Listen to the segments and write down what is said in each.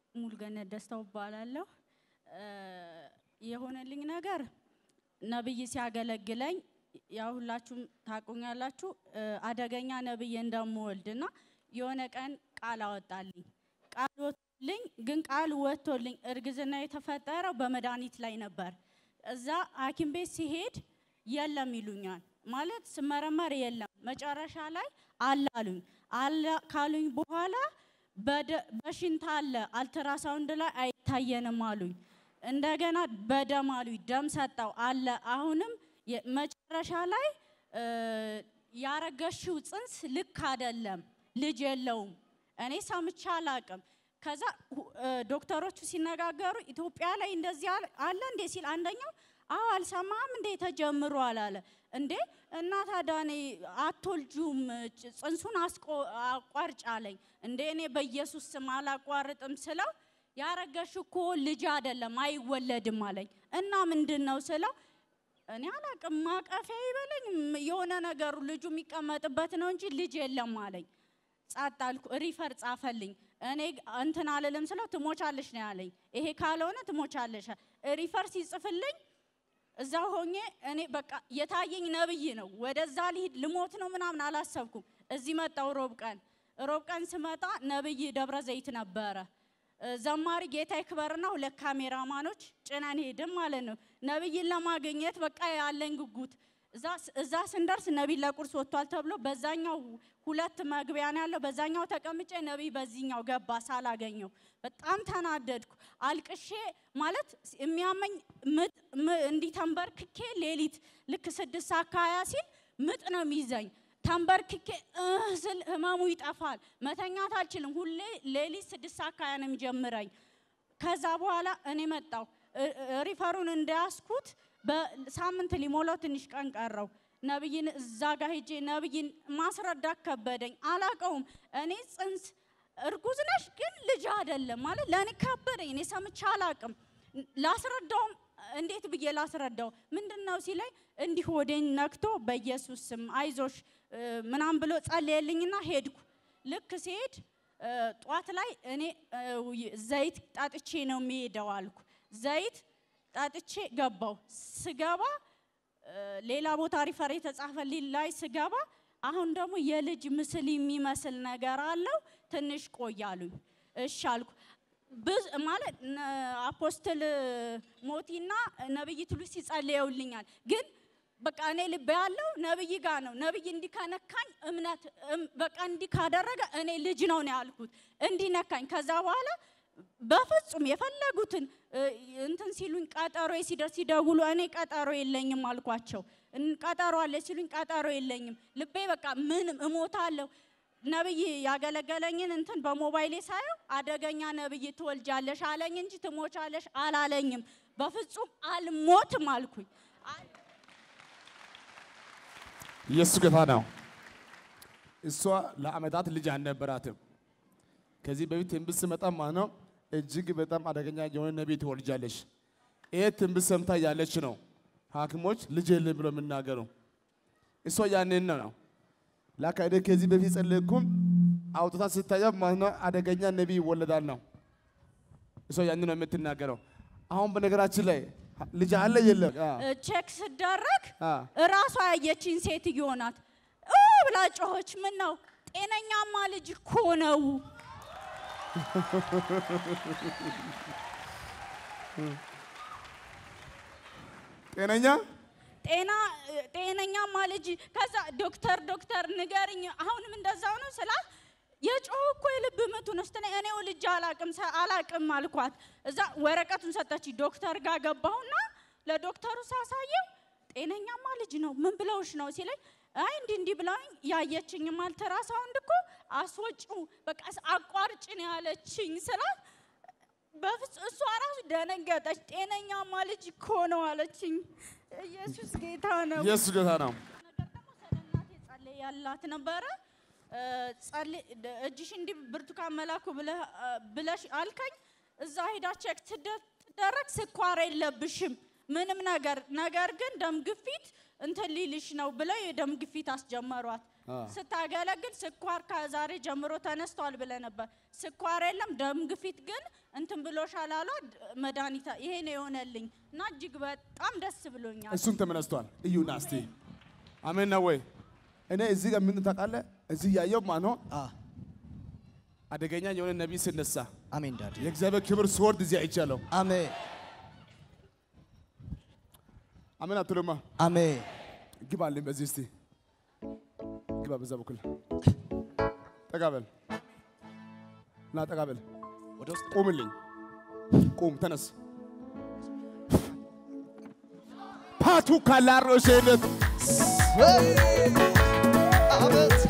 ሙሉገነት ደስታው እባላለሁ። እ፣ የሆነልኝ ነገር ነብይ ሲያገለግለኝ ያው ሁላችሁም ታቁኛላችሁ እ፣ አደገኛ ነብይ እንደምወልድና የሆነ ቀን ቃል አወጣልኝ። ቃል ወጥቶልኝ ግን ቃል ወጥቶልኝ እርግዝና የተፈጠረው በመድኃኒት ላይ ነበር። እዛ ሐኪም ቤት ሲሄድ የለም ይሉኛል። ማለት ስመረመር የለም። መጨረሻ ላይ አለ አሉኝ። አለ ካሉኝ በኋላ በደ- በሽንት አለ አልትራሳውንድ ላይ አይታየንም አሉኝ። እንደገና በደም አሉኝ። ደም ሰጠው አለ። አሁንም የ- መጨረሻ ላይ እ፣ ያረገሽው ጽንስ ልክ አይደለም፣ ልጅ የለውም። እኔ ሰምቼ አላቅም። ከዛ ሁ- እ፣ ዶክተሮቹ ሲነጋገሩ ኢትዮጵያ ላይ እንደዚህ አለ- አለ እንዴ ሲል አንደኛው አዎ አልሰማም እንዴ ተጀምሯል አለ። እንዴ እና ታዲያ እኔ አትወልጂውም ጭ- ጽንሱን አስቆ አቋርጭ አለኝ። እንዴ እኔ በኢየሱስ ስም አላቋርጥም ስለው ያረገሽ እኮ ልጅ አይደለም አይወለድም አለኝ። እና ምንድን ነው ስለው እኔ አላቅም ማቀፊያ ይበለኝ ም- የሆነ ነገሩ ልጁ የሚቀመጥበት ነው እንጂ ልጅ የለም አለኝ። ጻጥ አልኩ። ሪፈር ጻፈልኝ። እኔ ግ- እንትን አልልም ስለው ትሞቻለሽ ነው ያለኝ። ይሄ ካልሆነ ትሞቻለሽ። ሪፈር ሲጽፍልኝ እዛ ሆኜ እኔ በቃ የታየኝ ነብይ ነው። ወደዛ ልሂድ ልሞት ነው ምናምን አላሰብኩም። እዚህ መጣው ሮብ ቀን ሮብ ቀን ስመጣ ነብይ ደብረ ዘይት ነበረ። እ፣ ዘማሪ ጌታ ይክበርና ሁለት ካሜራማኖች ጭነን ሄድን ማለት ነው። ነብይን ለማግኘት በቃ ያለኝ ጉጉት እዛ- እዛ ስንደርስ ነቢይ ለቁርስ ወጥቷል ተብሎ በዛኛው ሁለት መግቢያ ነው ያለው። በዛኛው ተቀምጬ ነቢይ በዚህኛው ገባ ሳላገኘው በጣም ተናደድኩ። አልቅሼ ማለት የሚያመኝ ምጥ ም- እንዲህ ተንበርክኬ ሌሊት ልክ ስድስት ሰዓት ከሀያ ሲል ምጥ ነው የሚይዘኝ። ተንበርክኬ እህ ስል ህመሙ ይጠፋል። መተኛት አልችልም። ሁሌ ሌሊት ስድስት ሰዓት ከሀያ ነው የሚጀምረኝ። ከዛ በኋላ እኔ መጣው ሪፈሩን እንዳያስኩት በሳምንት ሊሞላው ትንሽ ቀን ቀረው። ነብይን እዛ ጋር ሄጄ ነብይን ማስረዳት ከበደኝ። አላቀውም እኔ ጽንስ እርጉዝ ነሽ ግን ልጅ አይደለም ማለት ለእኔ ከበደኝ። እኔ ሰምቼ አላቅም። ላስረዳውም እንዴት ብዬ ላስረዳው? ምንድን ነው ሲለኝ እንዲህ ወዴን ነክቶ በኢየሱስ ስም አይዞሽ እ፣ ምናምን ብሎ ጸልየልኝና ሄድኩ። ልክ ሲሄድ እ፣ ጧት ላይ እኔ እ፣ ይ- ዘይት ጣጥቼ ነው የሚሄደው አልኩ። ዘይት ጣጥቼ ገባው። ስገባ እ፣ ሌላ ቦታ ሪፈር የተጻፈልኝ ላይ ስገባ አሁን ደግሞ የልጅ ምስል የሚመስል ነገር አለው ትንሽ ቆያሉኝ። እሺ አልኩ። ብዙ ማለት ነ- አፖስትል ሞቲና ነብይ ትሉሲ ጸልየውልኛል ግን በቃ እኔ ልብ ያለው ነብይ ጋር ነው። ነብይ እንዲህ ከነካኝ እምነት እም- በቃ እንዲህ ካደረገ እኔ ልጅ ነው ነው ያልኩት። እንዲህ ነካኝ። ከዛ በኋላ በፍጹም የፈለጉትን እ፣ እንትን ሲሉኝ ቀጠሮ ሲደርስ ሲደውሉ እኔ ቀጠሮ የለኝም አልኳቸው። እን- ቀጠሮ አለ ሲሉኝ ቀጠሮ የለኝም። ልቤ በቃ ምንም እሞታለሁ። ነብይ ያገለገለኝን እንትን በሞባይሌ ሳየው አደገኛ ነብይ ትወልጃለሽ አለኝ እንጂ ትሞቻለሽ አላለኝም። በፍጹም አልሞትም አልኩኝ። አል- ኢየሱስ ጌታ ነው። እሷ ለአመታት ልጅ አልነበራትም። ከዚህ በፊት ትንቢት ስመጣ ማለት ነው እጅግ በጣም አደገኛ የሆነ ነቢይ ትወልጃለሽ። ይሄ ትንቢት ሰምታ ያለች ነው ሐኪሞች ልጅ የለም ብሎ የሚናገሩ እሷ ያንን ነው ላካ እኔ ከዚህ በፊት ጸለይኩም አውጥታ ስታያ ማለት ነው አደገኛ ነቢይ ይወለዳል ነው እሷ ያንን ነው የምትናገረው። አሁን በነገራችን ላይ ልጅ አለ የለም? አ- ቼክ ስደረግ አ እራሷ ያየችኝ ሴትዮ ናት እ ብላ ጮኸች። ምን ነው ጤነኛማ ልጅ እኮ ነው። ጤነኛ ጤና ጤነኛማ ልጅ ከዛ ዶክተር ዶክተር ንገርኝ፣ አሁንም እንደዛው ነው ስላት የጮህ እኮ የልብ ምቱ ነው ስትለኝ እኔ ልጅ አላቅም ሰ- አላቅም አልኳት። እዛ ወረቀቱን ሰጠች። ዶክተር ጋር ገባሁና ለዶክተሩ ሳሳየው ጤነኛማ ልጅ ነው ምን ብለውሽ ነው ሲለኝ አይ እንዲህ እንዲህ ብላኝ ያየችኝ አልትራሳውንድ እኮ አስወጪው በቃ አቋርጭ ነው ያለችኝ ስላት በፍጹም እሷ ራሱ ደነገጠች። ጤነኛማ ልጅ እኮ ነው አለችኝ። ኢየሱስ ጌታ ነው። ኢየሱስ ጌታ ነው። ነገር ደግሞ ስለ እናቴ ጸልይ ያላት ነበረ። እ፣ ጸልይ ደ- እጅሽ እንዲህ ብርቱካን መላኩ ብለህ እ፣ ብለሽ አልከኝ። እዛ ሄዳ ቼክ ትደረግ ስኳር የለብሽም ምንም ነገር ነገር ግን ደም ግፊት እንትን ሊልሽ ነው ብለው የደም ግፊት አስጀመሯት። አ። ስታገለግል ስኳር ከዛሬ ጀምሮ ተነስቷል ብለ ነበር። ስኳር የለም፣ ደም ግፊት ግን እንትን ብሎሻል አሏት። መድኃኒት ይሄ ነው የሆነልኝ እና እጅግ በጣም ደስ ብሎኛል። እሱን ተመለስቷል። እዩና እስቲ አሜን ነው ወይ? እኔ እዚህ ጋር ምን ታውቃለህ? እዚህ ያየው ማኖ አ አደገኛ የሆነ ነቢይ ሲነሳ አሜን ዳዲ የእግዚአብሔር ክብር ሲወርድ እዚህ አይቻለሁ። አሜን አሜን አትሉማ? አሜን ግባልኝ በዚህ እስቲ ግባ። በዛ በኩል ጠጋ በል ና ጠጋ በል ወደ ውስጥ ቁምልኝ። ቁም፣ ተነስ። ፓቱ ካላሮሼነት አቤት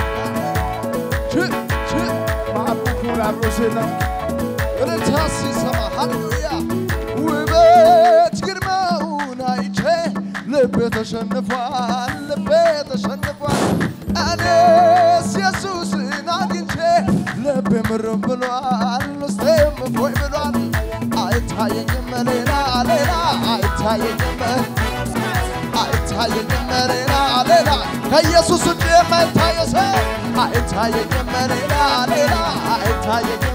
ማቱ ካላሮሼነት እልልታ ሲሰማ ሃሌሉያ ውበት ግርማውን አይቼ ልቤ ተሸንፏል ልቤ ተሸንፏል እኔስ ኢየሱስን አግኝቼ ልቤ ምርም ብሏል ውስጤም እፎይ ብሏል አይታየኝም ሌላ ሌላ አይታየኝም አይታየኝም ሌላ ሌላ ከኢየሱስ ውጭ የማይታየ ሰው አይታየኝም ሌላ ሌላ አይታየኝም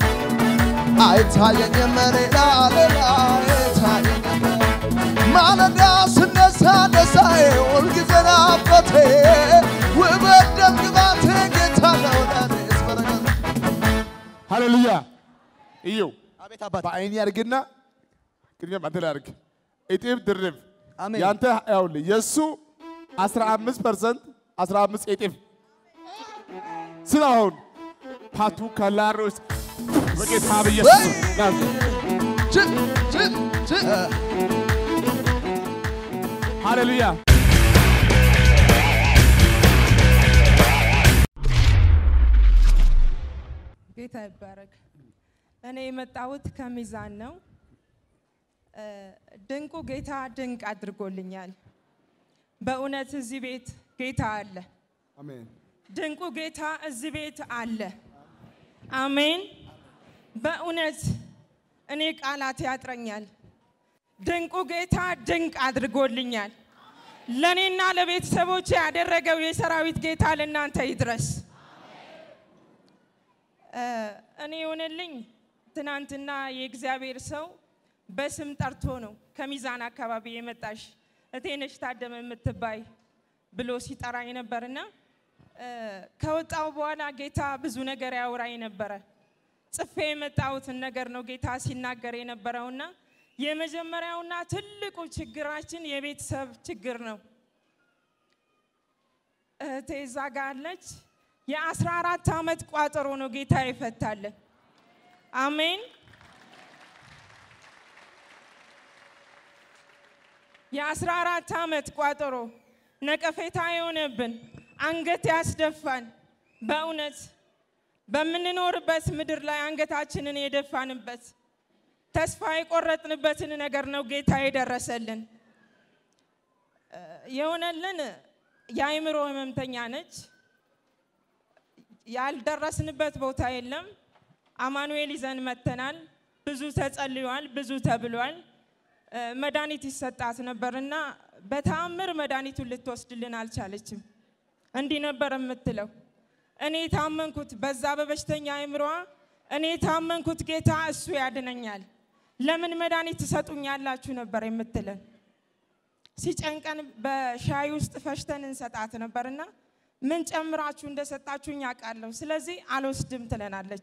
አይታየኝም ሌላ ሌላ አይታየኝም ማለዳ ስነሳ ደስታዬ ሁልጊዜ ናፍቆቴ ውበት ደም ግባቴ ጌታ ነው ለእኔስ በረከት ሃሌሉያ። እዩ አቤት አባት በአይኔ ያርግና ቅድሚያ አንተ ላይ ያርግ። እጥፍ ድርብ አሜን። ያንተ ያውልህ የእሱ 15 ፐርሰንት 15 እጥፍ ስለአሁን ፓቱ ካላሮስ በጌታ በኢየሱስ ና። ች ች ች ሃሌሉያ ጌታ ይባረክ። እኔ የመጣሁት ከሚዛን ነው። እ፣ ድንቁ ጌታ ድንቅ አድርጎልኛል። በእውነት እዚህ ቤት ጌታ አለ። አሜን ድንቁ ጌታ እዚህ ቤት አለ። አሜን። በእውነት እኔ ቃላት ያጥረኛል። ድንቁ ጌታ ድንቅ አድርጎልኛል። ለእኔና ለቤተሰቦቼ ያደረገው የሰራዊት ጌታ ለእናንተ ይድረስ። እ፣ እኔ የሆነልኝ ትናንትና የእግዚአብሔር ሰው በስም ጠርቶ ነው ከሚዛን አካባቢ የመጣሽ እቴነሽ ታደመ የምትባይ ብሎ ሲጠራኝ ነበርና እ፣ ከወጣው በኋላ ጌታ ብዙ ነገር ያወራኝ ነበረ። ጽፌ የመጣሁትን ነገር ነው ጌታ ሲናገር የነበረውና የመጀመሪያውና ትልቁ ችግራችን የቤተሰብ ችግር ነው። እህቴ እዛ ጋ አለች። የአስራ አራት ዓመት ቋጠሮ ነው ጌታ ይፈታለን። አሜን። የአስራ አራት ዓመት ቋጠሮ ነቀፌታ የሆነብን አንገት ያስደፋን በእውነት በምንኖርበት ምድር ላይ አንገታችንን የደፋንበት ተስፋ የቆረጥንበትን ነገር ነው ጌታ የደረሰልን። እ፣ የሆነልን የአእምሮ ህመምተኛ ነች። ያልደረስንበት ቦታ የለም። አማኑኤል ይዘን መተናል። ብዙ ተጸልሏል፣ ብዙ ተብሏል። እ፣ መድኃኒት ይሰጣት ነበርና በተአምር መድኃኒቱን ልትወስድልን አልቻለችም። እንዲህ ነበር የምትለው፣ እኔ የታመንኩት በዛ በበሽተኛ አእምሮዋ እኔ የታመንኩት ጌታ እሱ ያድነኛል፣ ለምን መድኃኒት ትሰጡኛላችሁ ነበር የምትለን። ሲጨንቀን በሻይ ውስጥ ፈሽተን እንሰጣት ነበርና ምን ጨምራችሁ እንደሰጣችሁኝ አውቃለሁ፣ ስለዚህ አልወስድም ትለናለች።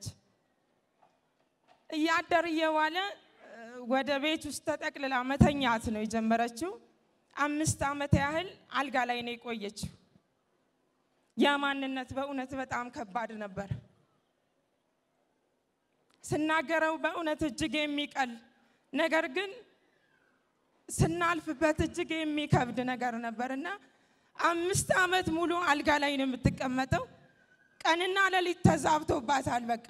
እያደር እየዋለ እ፣ ወደ ቤት ውስጥ ተጠቅልላ መተኛት ነው የጀመረችው። አምስት ዓመት ያህል አልጋ ላይ ነው የቆየችው። ያ ማንነት በእውነት በጣም ከባድ ነበር። ስናገረው በእውነት እጅግ የሚቀል ነገር ግን ስናልፍበት እጅግ የሚከብድ ነገር ነበር እና አምስት ዓመት ሙሉ አልጋ ላይ ነው የምትቀመጠው። ቀንና ሌሊት ተዛብቶባታል። በቃ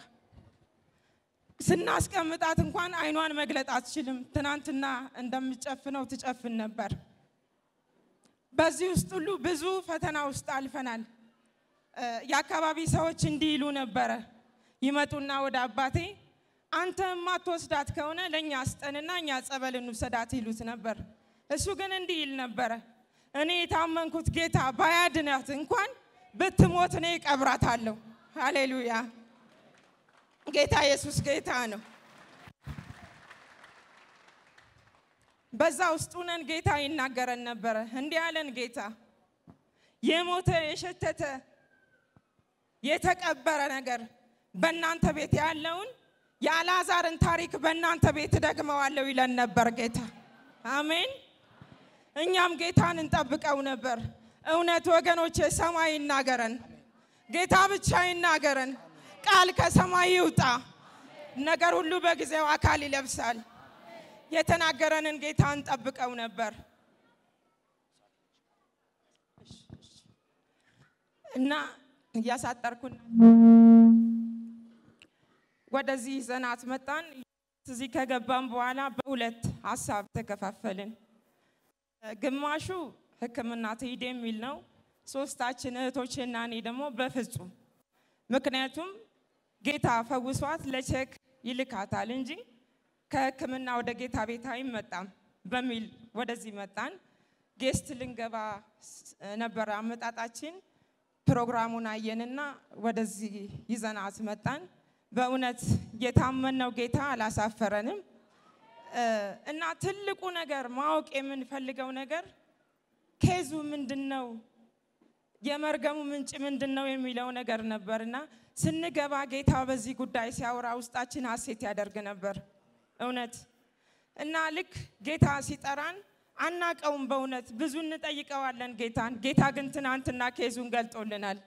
ስናስቀምጣት እንኳን አይኗን መግለጥ አትችልም። ትናንትና እንደምጨፍነው ትጨፍን ነበር። በዚህ ውስጥ ሁሉ ብዙ ፈተና ውስጥ አልፈናል። እ፣ የአካባቢ ሰዎች እንዲህ ይሉ ነበረ። ይመጡና ወደ አባቴ አንተ የማትወስዳት ከሆነ ለእኛ ስጠንና እኛ ጸበል እንውሰዳት ይሉት ነበር። እሱ ግን እንዲህ ይል ነበረ፣ እኔ የታመንኩት ጌታ ባያድናት እንኳን ብትሞት እኔ እቀብራታለሁ። ሃሌሉያ! ጌታ ኢየሱስ ጌታ ነው። በዛ ውስጥ ሆነን ጌታ ይናገረን ነበረ። እንዲህ ያለን ጌታ የሞተ የሸተተ የተቀበረ ነገር በእናንተ ቤት ያለውን የአልዓዛርን ታሪክ በእናንተ ቤት ደግመዋለሁ ይለን ነበር ጌታ። አሜን። እኛም ጌታን እንጠብቀው ነበር። እውነት ወገኖቼ፣ ሰማይ ይናገረን፣ ጌታ ብቻ ይናገረን። ቃል ከሰማይ ይውጣ። ነገር ሁሉ በጊዜው አካል ይለብሳል። የተናገረንን ጌታ እንጠብቀው ነበር እና እያሳጠርኩን ወደዚህ ይዘናት መጣን። እዚህ ከገባን በኋላ በሁለት ሀሳብ ተከፋፈልን። ግማሹ ሕክምና ትሂድ የሚል ነው። ሶስታችን እህቶችና እኔ ደግሞ በፍጹም ምክንያቱም ጌታ ፈውሷት ለቼክ ይልካታል እንጂ ከሕክምና ወደ ጌታ ቤት አይመጣም በሚል ወደዚህ መጣን። ጌስት ልንገባ ነበር አመጣጣችን። ፕሮግራሙን አየንና ወደዚህ ይዘናት መጣን። በእውነት የታመነው ጌታ አላሳፈረንም እና ትልቁ ነገር ማወቅ የምንፈልገው ነገር ኬዙ ምንድን ነው፣ የመርገሙ ምንጭ ምንድን ነው የሚለው ነገር ነበር እና ስንገባ ጌታ በዚህ ጉዳይ ሲያወራ ውስጣችን ሀሴት ያደርግ ነበር እውነት እና ልክ ጌታ ሲጠራን አናቀውም። በእውነት ብዙ እንጠይቀዋለን ጌታን። ጌታ ግን ትናንትና ኬዙን ገልጦልናል።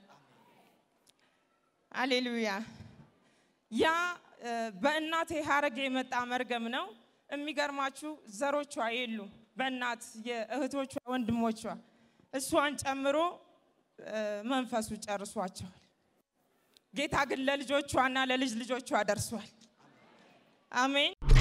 አሌሉያ። ያ በእናቴ ሀረግ የመጣ መርገም ነው። የሚገርማችሁ ዘሮቿ የሉ በእናት የእህቶቿ ወንድሞቿ እሷን ጨምሮ መንፈሱ ጨርሷቸዋል። ጌታ ግን ለልጆቿና ለልጅ ልጆቿ ደርሷል። አሜን።